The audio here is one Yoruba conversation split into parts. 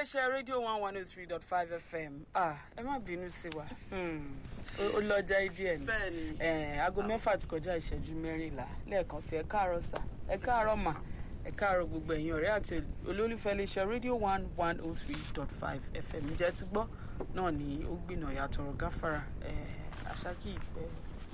iléeṣẹ́ rédíò one one oh three dot five fm ah ẹ má bínú sí wa Hmm, ó ó lọ́jà díẹ̀ ni Bẹ́ẹ̀ni. Eh, aago mẹ́fà ti kọjá ìṣẹ́jú mẹ́rìnlá lẹ́ẹ̀kan sí ẹ káàárọ̀ sà ẹ káàárọ̀ mà ẹ káàárọ̀ gbogbo ẹ̀yin ọ̀rẹ́ àti olólùfẹ́ iléeṣẹ́ rédíò one one oh three dot five fm jẹ́ ti gbọ́ náà ni ó gbìnà yàtọ̀rọ̀ gáfárà eh, àṣàkì ìpẹ́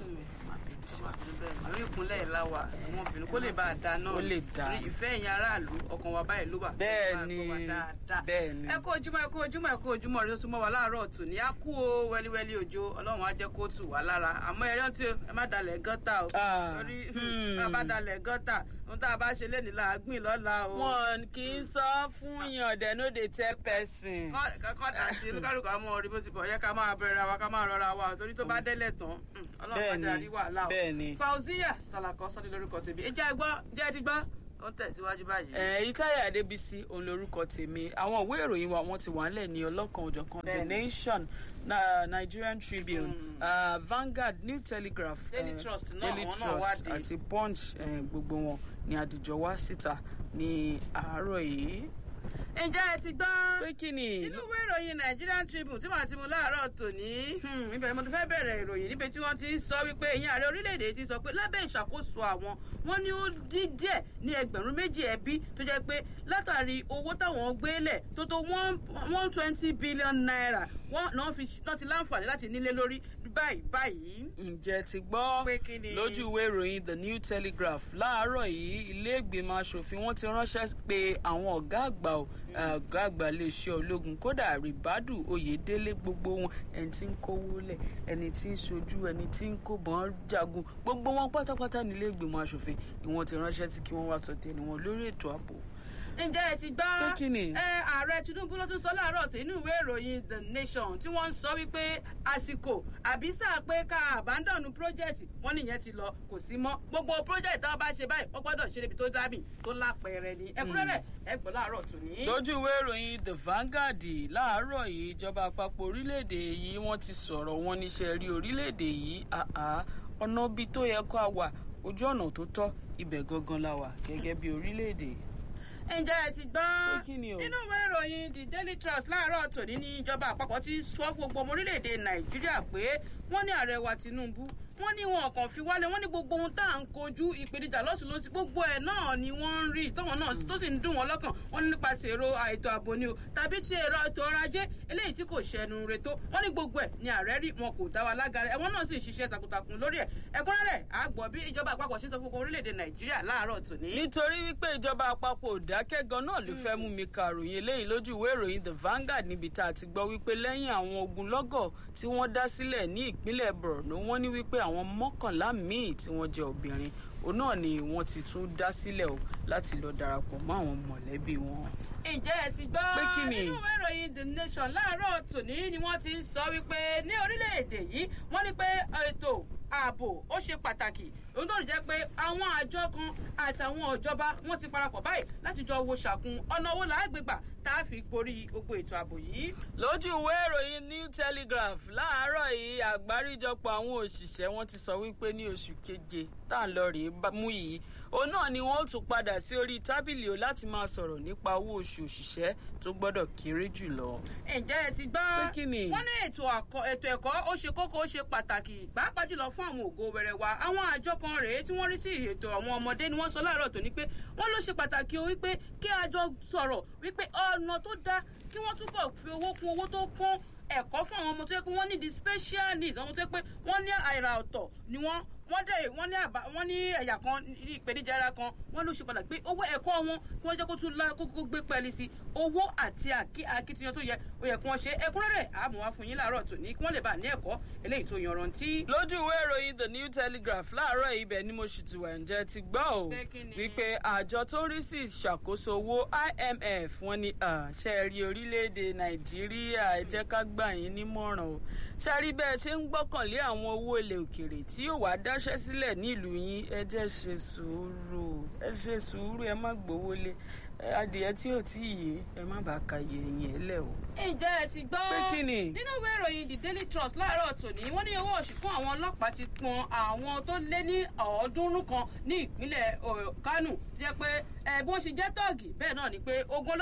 má bínú sí wa. àrí ìkúnlẹ̀ ìlàwà àwọn obìnrin kó lè bá a da náà Ó lè dáa. Torí ìfẹ́ ẹ̀yin aráàlú ọkàn wa báyìí ló wà. Bẹ́ẹ̀ni, Ó máa gbọ́ wa dáadáa. bẹ́ẹ̀ni. ẹ kú ojúmọ́ ẹ kú ojúmọ́ ẹ kú ojúmọ́ rẹ ó súnmọ́ wa láàárọ̀ tù ní á kú o wẹ́líwẹ́lí òjò ọlọ́run á jẹ́ kó tù wá lára àmọ́ ẹ rántí o ẹ má dalẹ̀ gọ́tà o Ah, torí hmm. bá a bá dalẹ̀ gọ́tà ohun tá a bá ṣe lénìí là á gbìn lọ́la o. wọn kì í sọ fún yàn dem no dey tell person. kọ́kọ́ dà sí olúkálùkù àmọ́ orí bó ti bọ̀ yẹ ká máa bẹ̀rẹ̀ wa ká máa rọra wa torí tó bá délẹ̀ tán hmm, ọlọ́run Bẹ́ẹ̀ni, padà rí wàhálà o. bẹ́ẹ̀ni. Fauziya Salako sọ́dí lórúkọ tèmi ẹ jẹ́ ẹ gbọ́ jẹ́ ẹ ti gbọ́ ó ń tẹ̀síwájú báyìí. èyí táyà adébísí òun lorúkọ tèmi àwọn ìwé ìròyìn wa wọn ti wà nílẹ̀ ní ọlọ́kan òjọ̀kan the Bẹ́ẹ̀ni. nation na nigerian tribune uh, vanguard new telegraph Daily eh, Trust náà, daily àwọn náà wá trust dé. àti punch eh, gbogbo wọn ni àdìjọ wá síta ní àárọ̀ yìí. ǹjẹ́ ẹ ti gbọ́. pé kí ni nínú ìwé ìròyìn Nigerian Tribune tí màá ti mú láàárọ̀ tòní hmm, ibẹ̀ ni mo ti fẹ́ bẹ̀rẹ̀ ìròyìn níbi tí wọ́n ti ń sọ wípé ìyẹn ààrẹ orílẹ̀-èdè ti sọ pé lábẹ́ ìṣàkóso àwọn wọ́n ní ó dín díẹ̀ ní ẹgbẹ̀rún méjì ẹbí tó jẹ́ pé látàrí owó táwọn gbélẹ̀ tó tó one twenty billion naira wọ́n náà fi náà ti láǹfààní láti nílé lórí báyìí báyìí. ǹjẹ́ ti gbọ́ Pé kí ni? lójú ìwé ìròyìn the new telegraph láàárọ̀ yìí ilé ìgbìmọ̀ asòfin wọ́n ti ránṣẹ́ pé àwọn ọ̀gá àgbà ò- ọ̀gá àgbà iléeṣẹ́ ológun kódà ribadu oyèdélé gbogbo wọn ẹni tí ń kówó lẹ̀ ẹni tí ń ṣojú ẹni tí ń kóbọn jagun gbogbo wọn pátápátá nílé ìgbìmọ̀ asòfin ni wọ́n ti ránṣẹ́ sí kí wọ́n wá sọ tẹnu wọn lórí ètò ààbò. ǹjẹ́ ẹ ti gbọ́ Pé kí ni? ẹ ààrẹ tinubu ló tún sọ láàárọ̀ tí inú ìwé ìròyìn the nation tí wọ́n ń sọ wípé àsìkò àbí sáà pé ká àbádọ́nù project wọ́n nìyẹn ti lọ kò sí mọ́ gbogbo project táwọn bá ṣe báyìí wọ́n gbọ́dọ̀ ṣe níbi tó dábì tó lápẹẹrẹ ni ẹ̀kúnrẹ́rẹ́ ẹ gbọ́ láàárọ̀ tòní. lójú ìwé ìròyìn the Vanguard láàárọ̀ yìí ìjọba àpapọ̀ orílẹ̀-èdè yìí wọ́n ti sọ̀rọ̀ wọn níṣẹ́ rí orílẹ̀-èdè yìí àá ọ̀nà ibi tó yẹ kó a wà ojú ọ̀nà tó tọ́ ibẹ̀ gangan la wà gẹ́gẹ́ bí orílẹ̀-èdè. ǹjẹ́ ẹ ti gbọ́ Pé kí ni o? nínú ìwé ìròyìn the daily trust láàárọ̀ tòní ní ìjọba àpapọ̀ ti sọ fún gbogbo ọmọ orílẹ̀-èdè nàìjíríà pé wọ́n ní ààrẹ wa tinubu wọ́n ní wọn kàn fi wálé wọ́n ní gbogbo ohun tá à ń kojú ìpèníjà lọ́sùn lọ́sùn gbogbo ẹ̀ náà ni wọ́n ń rí tọ́wọ́n náà tó sì ń dùn wọ́n lọ́kàn wọ́n ní nípa ti èrò ètò ààbò ni o tàbí ti èrò ètò ọrọ̀ ajé eléyìí tí kò ṣẹnu re tó wọ́n ní gbogbo ẹ̀ ni ààrẹ rí wọn kò dá wa lágara ẹ̀wọ̀n náà sì ń ṣiṣẹ́ takuntakun lórí ẹ̀ ẹ̀kúnrẹ́rẹ́ àgbọ̀ bí ìjọba àpapọ̀ ṣe ń sọ fún gbogbo orílẹ̀-èdè nàìjíríà láàárọ̀ tòní. nítorí wípé ìjọba àpapọ̀ òdákẹ́ gan náà ló fẹ́ mú mi ka ròyìn eléyìí lójú ìwé ìròyìn the Vanguard níbi tá a ti gbọ́ wípé lẹ́yìn àwọn ogunlọ́gọ̀ tí wọ́n dá sílẹ̀ ní ìpínlẹ̀ Borno wọ́n ní wípé àwọn mọ́kànlá míì tí wọ́n jẹ́ obìnrin òun náà ni wọ́n ti tún dá sílẹ̀ o láti lọ darapọ̀ mọ́ àwọn mọ̀lẹ́bí wọn. ǹjẹ́ ẹ ti gbọ́ Pé kí ni? nínú ìwé ìròyìn the nation láàárọ̀ tòní ni wọ́n ti ń sọ wípé ní orílẹ̀-èdè yìí wọ́n ní pé ètò ààbò ó ṣe pàtàkì òun tó ń jẹ́ pé àwọn àjọ kan àtàwọn ìjọba wọ́n ti parapọ̀ báyìí láti jọ wo ṣàkun ọ̀nà owó làágbègbà tá a fi borí gbogbo ètò ààbò yìí. lójú ìwé ìròyìn new telegraph láàárọ̀ yìí àgbáríjọpọ̀ àwọn òṣìṣẹ́ wọn ti sọ wípé ní oṣù keje tá à ń lọ rèé bá- mú yìí òun náà ni wọ́n ó tún padà sí orí tábìlì o láti máa sọ̀rọ̀ nípa owó oṣù òṣìṣẹ́ tó gbọ́dọ̀ kéré jù lọ. ǹjẹ́ ẹ ti gbọ́ Pé kí ni? wọ́n ní ètò àkọ- ètò ẹ̀kọ́ ó ṣe kókó ó ṣe pàtàkì pàápàá jùlọ fún àwọn ògo wẹrẹ wa àwọn àjọ kan rèé tí wọ́n rí sí ètò àwọn ọmọdé ni wọ́n sọ láàárọ̀ tòní pé wọ́n ló ṣe pàtàkì o wípé kí a jọ sọ̀rọ̀ wípé ọ̀nà tó dáa kí wọ́n túbọ̀ fi owó kún owó tó kún ẹ̀kọ́ fún àwọn ọmọ tó yẹ pé wọ́n ní the special needs àwọn tó yẹ pé wọ́n ní àìrà ọ̀tọ̀ ni wọ́n wọ́n dẹ̀ wọ́n ní àbá wọ́n ní ẹ̀yà kan ní ìpèníjà ara kan wọ́n ló ṣe pàtàkì pé owó ẹ̀kọ́ wọn kí wọ́n jẹ́ kó tún lá kókó gbé pẹ́ẹ́lí sí owó àti àkí- akitiyan tó yẹ ó yẹ kí wọ́n ṣe ẹ̀kúnrẹ́rẹ́ àmọ́ wá fún yín láàárọ̀ tòní kí wọ́n lè bá ní ẹ̀kọ́ eléyìí tó yanrantí. lójú ìwé ìròyìn the new telegraph láàárọ̀ ibẹ̀ ni mo sì ti wà ǹjẹ́ ti gbọ́ o Pé kí ni? wípé àjọ tó ń rí sí ìṣàkóso owó imf wọ́n ní ah, ṣe rí orílẹ̀-èdè nàìjíríà ẹ jẹ́ ká gbà yín nímọ̀ràn o ṣe rí bẹ́ẹ̀ ṣe ń gbọ́kànlé àwọn owó ilẹ̀ òkèrè tí yóò wá dáṣẹ́ sílẹ̀ ní ìlú yín ẹ jẹ́ ṣe sùúrù ẹ ṣe sùúrù ẹ má gbowó lé ẹ, adìyẹ tí ò tí ì yé ẹ má bàa ka yẹ̀yìn ẹ lẹ̀ o. ǹjẹ́ ẹ ti gbọ́ Pé kí ni? nínú ìwé ìròyìn the daily trust láàárọ̀ tòní wọ́n ní owó oṣù fún àwọn ọlọ́pàá ti pọn àwọn tó lé ní ọ̀ọ́dúnrún kan ní ìpínlẹ̀ eh, kánò tó jẹ́ pé eh, bí wọ́n ṣe jẹ́ tọ́ọ̀gì bẹ́ẹ̀ náà ni pé ogun olóró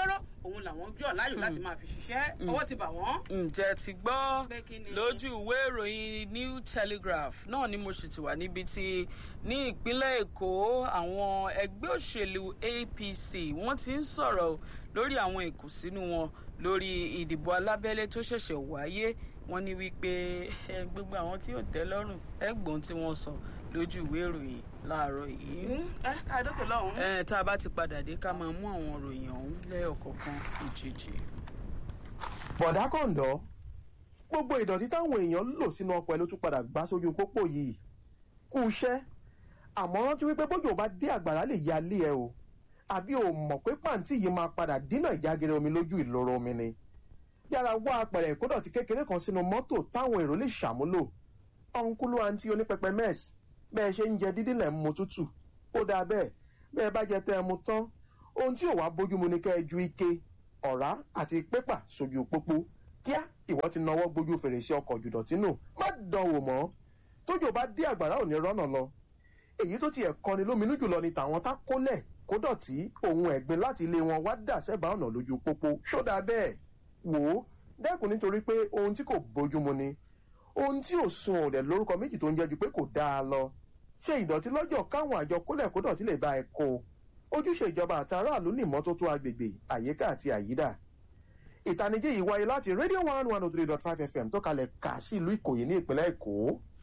òun làwọn jọ láyò láti máa fi ṣiṣẹ́ ọwọ́ sì bà wọ́n. ǹjẹ́ ti gbọ́ Pé kí ni? lójú ìwé ìròyìn new telegraph náà ni mo sì ti wà níbi tí ní ìpínlẹ̀ èkó àwọn ẹgbẹ́ òṣèlú apc wọ́n ti ń sọ̀rọ̀ lórí àwọn ìkùnsínú wọn lórí ìdìbò alábẹ́lé tó ṣẹ̀ṣẹ̀ wáyé wọ́n ní wípé ẹ, gbogbo àwọn tí ò tẹ́ lọ́rùn ẹgbọ́n tí wọ́n sọ lójú ìwé ìròyìn láàárọ̀ yìí ẹ ká dókè lọ́hùn-ún. ẹ tá a bá ti padà dé ká máa mú àwọn ìròyìn ọ̀hún lẹ́yọ̀kọ̀ọ̀kan ìjèjì. bọ̀dá kọ̀ǹdọ́ gbogbo ìdọ̀tí táwọn èèyàn lò sínú ọkọ̀ ẹ̀ ló tún padà gbá sójú pópó yìí kú iṣẹ́ àmọ́ rántí wípé bójú ò bá dé àgbàrá lè ya lé ẹ o àbí o mọ̀ pé pàǹtí yìí máa padà dínà ìjágere omi lójú ìloro omi ni yára wá apẹ̀rẹ̀ ìkódọ̀tí kékeré kan sínú mọ́tò táwọn èrò lè ṣàmúlò ọ̀nkúlú àǹtí onípẹpẹ mẹ́ẹ̀s bẹ́ẹ̀ ṣe ń jẹ dídí lẹ̀ ń mu tútù ó dáa bẹ́ẹ̀ bẹ́ẹ̀ bá jẹ tẹ́ ẹ mu tán ohun tí ò wá bójúmu ni kẹ́ ẹ ju ike ọ̀rá àti pépà sójú pópó kíá ìwọ ti nawọ́ gbójú fèrèsé ọkọ̀ jùdọ̀tí nù má dánwò mọ́ tójò bá dé àgbàrá ò ní rọ́nà lọ èyí tó tiẹ̀ kọni lóminú jùlọ ni tàwọn tá kólẹ̀ kó dọ̀tí ohun ẹ̀gbin láti ilé wọn wá dà sẹ́bàá ọ̀nà lójú pópó ṣódà bẹ́ẹ̀ wò ó dẹ́kun nítorí pé ohun tí kò bójúmu ni ohun tí ò sun òdẹ lórúkọ méjì tó ń jẹ́ ju pé kò dáa lọ ṣe ìdọ̀tí lọ́jọ́ káwọn àjọ kólẹ̀ kó dọ̀tí lè bá ẹ kó o ojúṣe ìjọba àtàràlú ní ìmọ́tótó agbègbè àyíká àti àyídà ìtanijí yìí wáyé láti radio one one oh three dot five fm tó kalẹ̀ kà sí ìlú ìkòyí ní ìpínlẹ̀ èkó